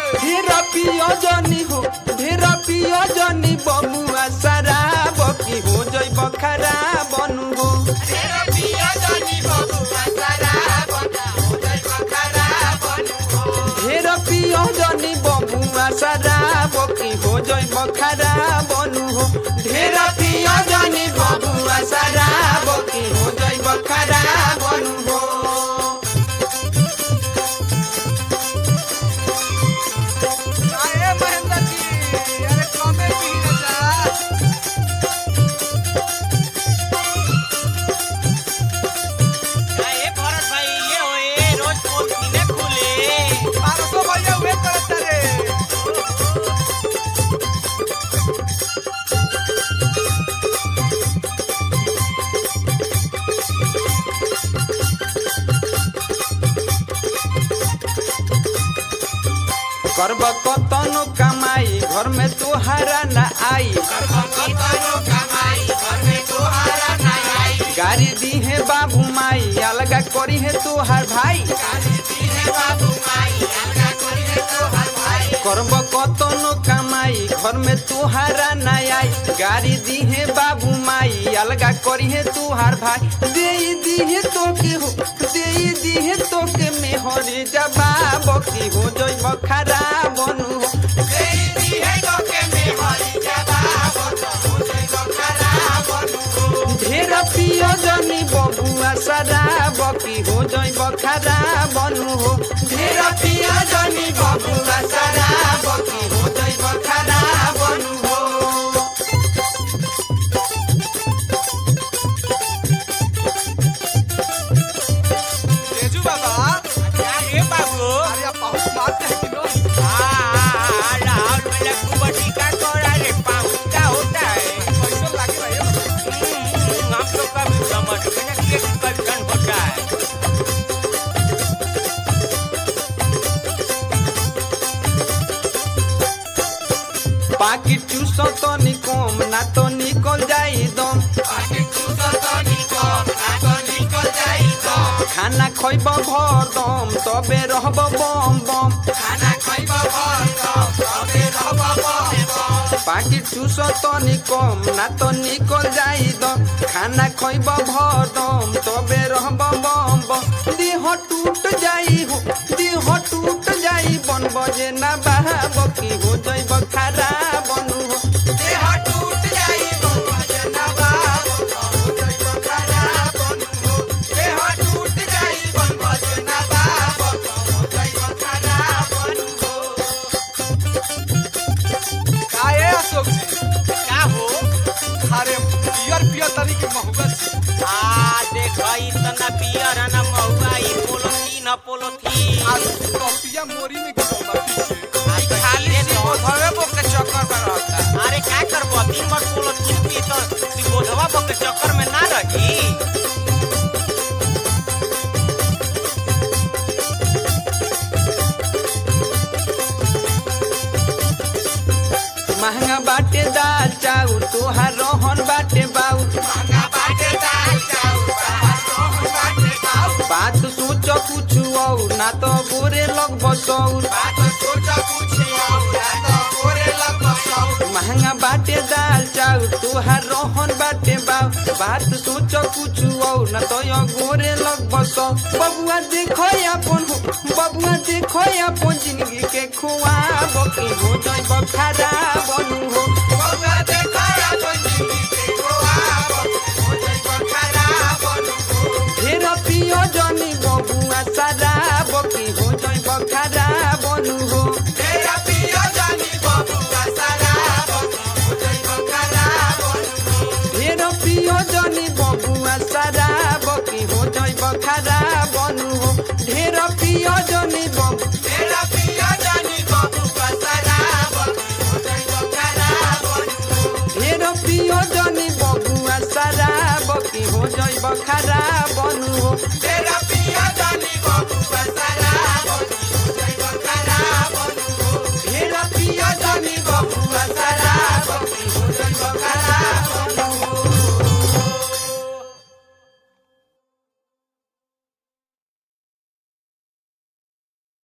ढेर पियो जनी हो ढेर पियो जनी बमुआ शराब की हो जइब खराब बनू हो ढेर पियो जनी बमुआ शराब की हो जइब खराब बनू हो ढेर पियो जनी बमुआ शराब की हो जइब खराब बनू हो अरे महेंद्र जी अरे कमे पी ना जा ए भरत भाई ये होए रोज पोल किने खुले पारसो भैया वे करत रे करब कतनो कमाई घर में तोहारा न आई गाड़ी दी है बाबू माई अलगा करी है तोहार भाई करब कतनो कमाई घर में तोहारा न आई गाड़ी दी है बाबू माई अलगा करी है तोहार भाई दे दी है तो के हो दे दी है तो के मेहरी जवाब की हो जइब खराब बनू हो ढेर पियो जनी बबुआ शराब की हो जइब खराब बनू हो ढेर पियो जनी बबुआ शराब की हो जइब खराब बनू हो तेजू बाबा ए बाबू अरे आप बहुत बात है कि नो आ राहुल वाला कुबटी का कोड़ा रे पाऊ क्या होता है कैसे लागे भैया हम्म, हम लोग का भी समझ में ना कि कल्चर होता है बाकी चूसो तो निकम ना तो निकल जाई दम खाना खइब भर दम तबे रहब बम बम बाकी चूसो तो निकम ना तो निकल जाई दम खाना खइब भर दम तबे रहब बम बम देह टूट जाई हो देह टूट जाई बन बजे ना बहाब की हो जइब खराब बनू हो काहे अशोक जी क्या हो अरे पियर पियर तनी के महुआ छी आ देख इतना पियर है ना महुआ ई पोलोथीन न पोलोथीन आज कपिया मोरी में गिरल बा पीछे आ खाली से धवे बो के चक्कर में रहता अरे क्या करबो दिन भर पोलोथीन पी तो ती बोधवा बो के चक्कर में ना रही महंगा बाटे दाल चाउर तोहार रोहन बाटे बाऊ बात सोच कुछ और ना तो बोरे लग बसौर महंगा बाटे दाल चाउर तोहार रोहन बाटे बाऊ बात सोच कुछ और ना तो यो गोरे लग बसौ बबुआ देखो अपन हो बबुआ देखो अपन जिंदगी के खुआब की हो जइब खराब बनू हो ढेर पियो जनी बबुआ शराब की हो जइब खराब बनू हो ढेर पियो जनी बबुआ शराब की हो जइब खराब बनू हो ढेर पियो जनी बबु ढेर पियो जनी बबुआ शराब की हो जइब खराब बनू हो तेरा